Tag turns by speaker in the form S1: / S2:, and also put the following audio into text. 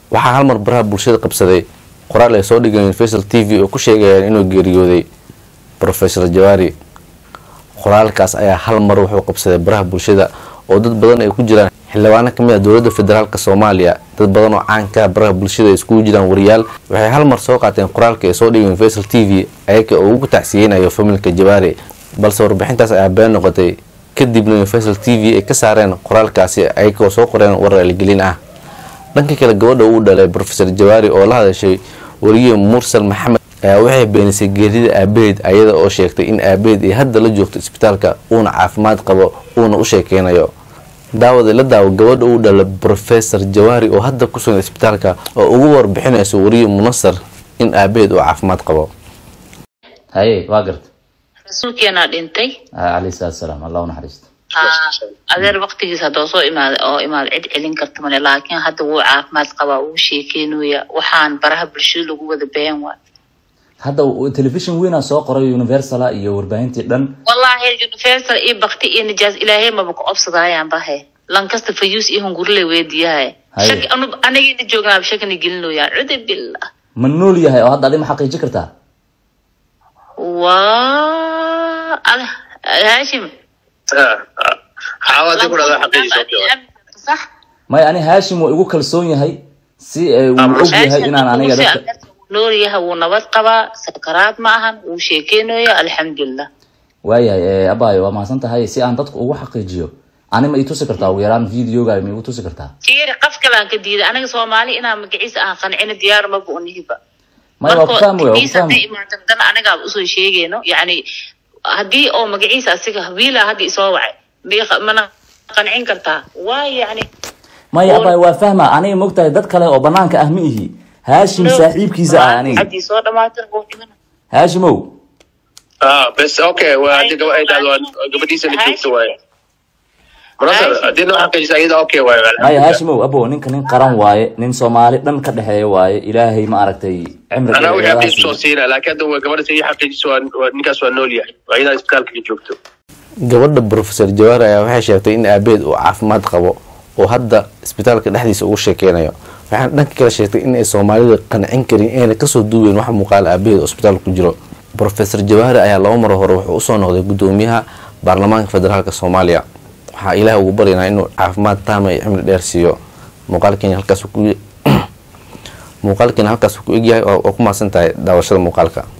S1: waxaa halmar baraha bulshada qabsaday qoraal ay soo dhigeen universal t v oo ku sheegayaan inuu geeriyooday profesor jawaari qoraalkaas ayaa hal mar wuxuu qabsaday baraha bulshada oo dad badan ay ku jiraan xildhibaano kamid ah dowladda federaalk soomaaliya dad badan oo caanka baraha bulshada ay iskugu jiraan wariyaal waxay hal mar soo qaateen qoraalka ay soo dhigeen universal t v ayaga oo ugu tacsiyeynayo familka jawaari balse warbixintaas ayaa been noqotay kadibna universal t v ay ka saareen qoraalkaasi ayaga oo soo qoreen warar algelin ah dhanka kale gabadha uu dhalay rofesor jawaari oo la hadashay wariye mursal maxamed ayaa waxay beenisay geerida aabaheed ayada oo sheegtay in aabaheed ay hadda la joogto isbitaalka uuna caafimaad qabo uuna u sheekeynayo daawada la daawo gabadha uu dhala rofesor jawaari oo hadda ku sugan isbitaalka oo ugu warbixinayso wariye munasar in aabaheed uu caafimaad qabo
S2: haye waa garta
S3: rasuulkeenaa dhintay
S2: calayhi salaatu salaam allah u naxariisto
S3: adeer waktigiis haddoo soo imaada oo imaada cid celin karta male laakiin hadda wuu caafimaad qabaa wuu sheekeynuya waxaan baraha bulshada lagu wada been waay
S2: hadda telefishin weynaa soo qoray universala iyo warbaahintii dhan
S3: wallaahi universal iyo bakti iyo nijaas ilaahay maba ku obsadaayaan bahe lankasta fayuus iyo hungurle weediyahay
S2: Haye.
S3: shaki anu anigina joognaaba shakina gelinoyaan cude billah
S2: ma nool yahay oo hadda adi ma xaqiiji kartaa
S3: waa ada haashim
S4: xaawadi ku dhada xaqiijiso
S3: sax
S2: maya ani haashim waa igu kalsoon yahay si eh, wuu og yahay inaan aniga dadka
S3: noolyaha wuu nabad qabaa sakaraad ma ahan wuu sheekeynoya alxamdulilah
S2: waayahay eh, abaayo waa mahadsan tahay si aan dadku ugu xaqiijiyo ani ma ii tusi kartaa ugu yaraan videoga ma igu tusi kartaa
S3: fiiri qof kalaan ka diiday aniga soomaali inaan magaciisa aan qancino diyaar maba unihiba
S2: maya waa ku fahmi waa ku
S3: magaciisa hadday
S2: fahmi
S3: imaato haddana anigaa usoo sheegayno yacni haddii oo magaciisa asiga wiila hadda isoo wacay miiqa- mana qancin kartaa waayo yacni
S2: maya abaayo waa fahma aniga mogtahay dad kale oo banaanka ah ma ihi haashim saaxiibkiisa ah aniga
S3: haddii soo dhamaatay wuu dhimana
S2: haashimow
S4: ah bes okay waa hadii gaba ay dhahdo waa gabadhiisa la joogto waaye munasar haddii noo xaqiijisa iyada okay waaye
S2: maya
S4: alxamdulilah
S2: haashimow abo ninka nin qaran waaye nin soomaali dhan ka dhexeeya waaye ilaahay ma aragtay cimri
S4: anaa wixii
S2: dheer
S4: xaqiij soo
S2: ilaha
S4: siina laakiin hadda waa gabadha ii xaqiijiso waa- waa- ninkaas waa nool yahay waa iyadaa isbitaalka ka joogto
S1: gabadha rofesor jawaari ayaa waxay sheegtay in aabaheed uu caafimaad qabo oo hadda isbitaalka dhexdiisa ugu sheekeynayo waxaana dhanka kale sheegtay in ay soomaalida qancin karin ayna kasoo duubeyn wax muuqaala aabaheed oo isbitaalka ku jiro rofesor jawaari ayaa laba mar hore wuxuu usoo noqday gudoomiyaha baarlamaanka federaalk soomaaliya waxaa ilaah ugu baryanaa inuu caafimaad taama iyo cimri dheer siiyo muuqaalkeena halkaas ku muuqaalkeena halkaas ku egyahay oo ku mahadsan tahay daawashada muuqaalka